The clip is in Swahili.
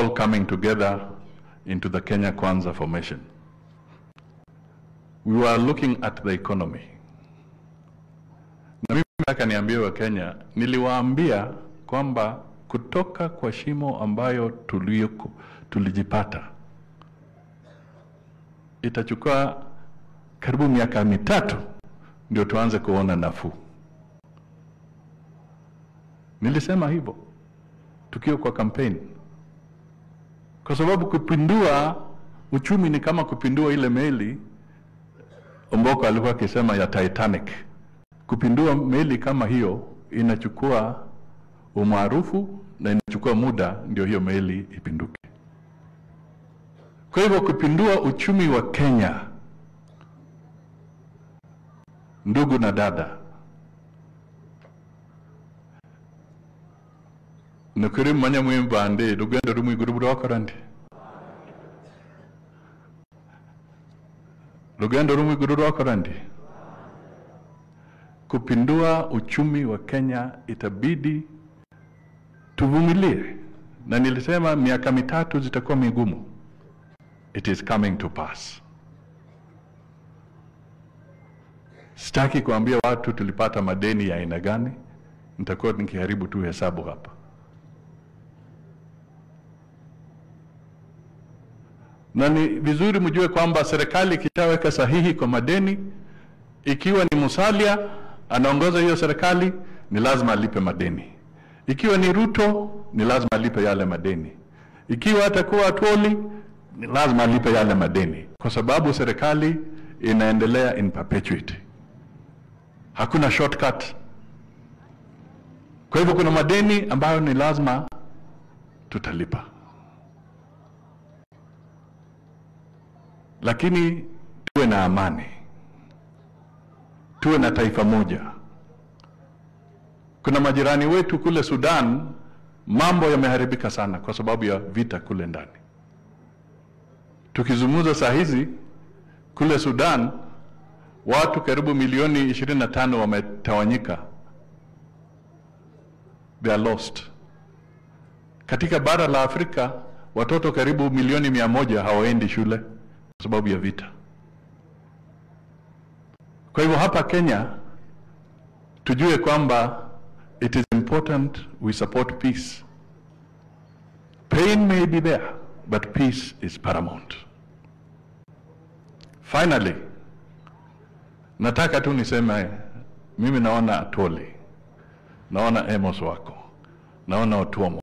all coming together into the Kenya Kwanza formation. We were looking at the economy. Na mimi nataka niambie wa Kenya, niliwaambia kwamba kutoka kwa shimo ambayo tulioko, tulijipata itachukua karibu miaka mitatu ndio tuanze kuona nafuu. Nilisema hivyo tukiwa kwa kampeni, kwa sababu kupindua uchumi ni kama kupindua ile meli Omboko alikuwa akisema ya Titanic. Kupindua meli kama hiyo inachukua umaarufu na inachukua muda ndio hiyo meli ipinduke. Kwa hivyo kupindua uchumi wa Kenya, ndugu na dada, nukuri manya mwimbande rugendo rumwe iguru burokora ndi rugendo rumwe iguru rwakora ndi kupindua uchumi wa Kenya itabidi tuvumilie, na nilisema miaka mitatu zitakuwa migumu. It is coming to pass. Sitaki kuambia watu tulipata madeni ya aina gani, nitakuwa nikiharibu tu hesabu hapa. Na ni vizuri mjue kwamba serikali ikishaweka sahihi kwa madeni, ikiwa ni Musalia anaongoza hiyo serikali, ni lazima alipe madeni. Ikiwa ni Ruto, ni lazima alipe yale madeni. Ikiwa atakuwa Atwoli, ni lazima alipe yale madeni, kwa sababu serikali inaendelea in perpetuity. Hakuna shortcut. Kwa hivyo kuna madeni ambayo ni lazima tutalipa, lakini tuwe na amani, tuwe na taifa moja. Kuna majirani wetu kule Sudan, mambo yameharibika sana kwa sababu ya vita kule ndani. Tukizungumza saa hizi kule Sudan, watu karibu milioni 25 wametawanyika, they are lost. Katika bara la Afrika watoto karibu milioni mia moja hawaendi shule kwa sababu ya vita. Kwa hivyo hapa Kenya tujue kwamba it is important we support peace. Pain may be there, but peace is paramount. Finally, nataka tu niseme mimi naona Atwoli, naona Amos wako, naona Otuomo